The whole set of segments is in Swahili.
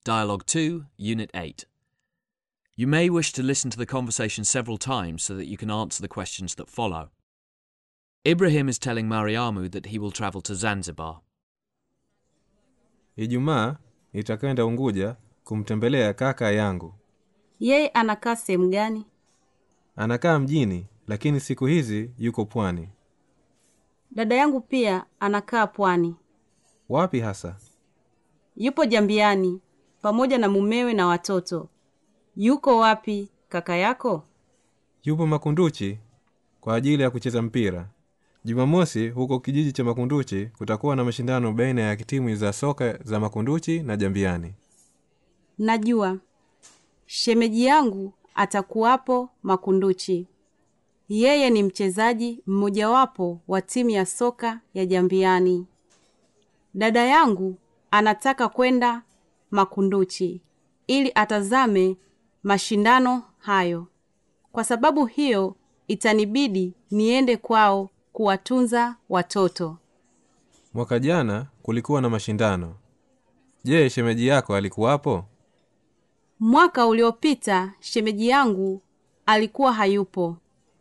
Dialogue 2, Unit 8. You may wish to listen to the conversation several times so that you can answer the questions that follow. Ibrahim is telling Mariamu that he will travel to Zanzibar. Ijumaa nitakwenda Unguja kumtembelea kaka yangu. Yeye anakaa sehemu gani? Anakaa mjini, lakini siku hizi yuko pwani. Dada yangu pia anakaa pwani. Wapi hasa? Yupo Jambiani pamoja na mumewe na watoto. Yuko wapi kaka yako? Yupo Makunduchi kwa ajili ya kucheza mpira. Jumamosi huko kijiji cha Makunduchi kutakuwa na mashindano baina ya timu za soka za Makunduchi na Jambiani. Najua shemeji yangu atakuwapo Makunduchi. Yeye ni mchezaji mmojawapo wa timu ya soka ya Jambiani. Dada yangu anataka kwenda Makunduchi ili atazame mashindano hayo. Kwa sababu hiyo itanibidi niende kwao kuwatunza watoto. Mwaka jana kulikuwa na mashindano. Je, shemeji yako alikuwapo? Mwaka uliopita shemeji yangu alikuwa hayupo.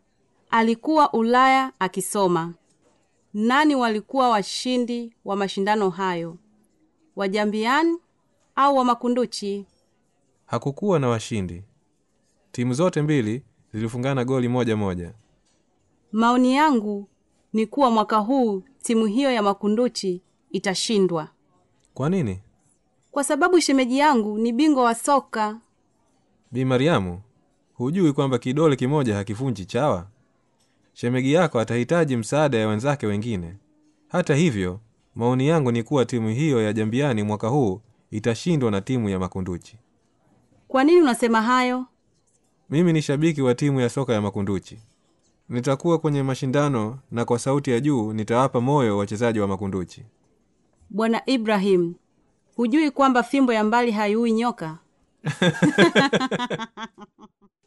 Alikuwa Ulaya akisoma. Nani walikuwa washindi wa mashindano hayo? Wajambiani au wa Makunduchi? Hakukuwa na washindi. Timu zote mbili zilifungana goli moja moja. Maoni yangu ni kuwa mwaka huu timu hiyo ya Makunduchi itashindwa. Kwa nini? Kwa sababu shemeji yangu ni bingwa wa soka. Bi Mariamu, hujui kwamba kidole kimoja hakivunji chawa? Shemegi yako atahitaji msaada ya wenzake wengine. Hata hivyo, maoni yangu ni kuwa timu hiyo ya Jambiani mwaka huu itashindwa na timu ya Makunduchi. Kwa nini unasema hayo? Mimi ni shabiki wa timu ya soka ya Makunduchi. Nitakuwa kwenye mashindano na kwa sauti ya juu nitawapa moyo wachezaji wa Makunduchi. Bwana Ibrahim, hujui kwamba fimbo ya mbali haiui nyoka?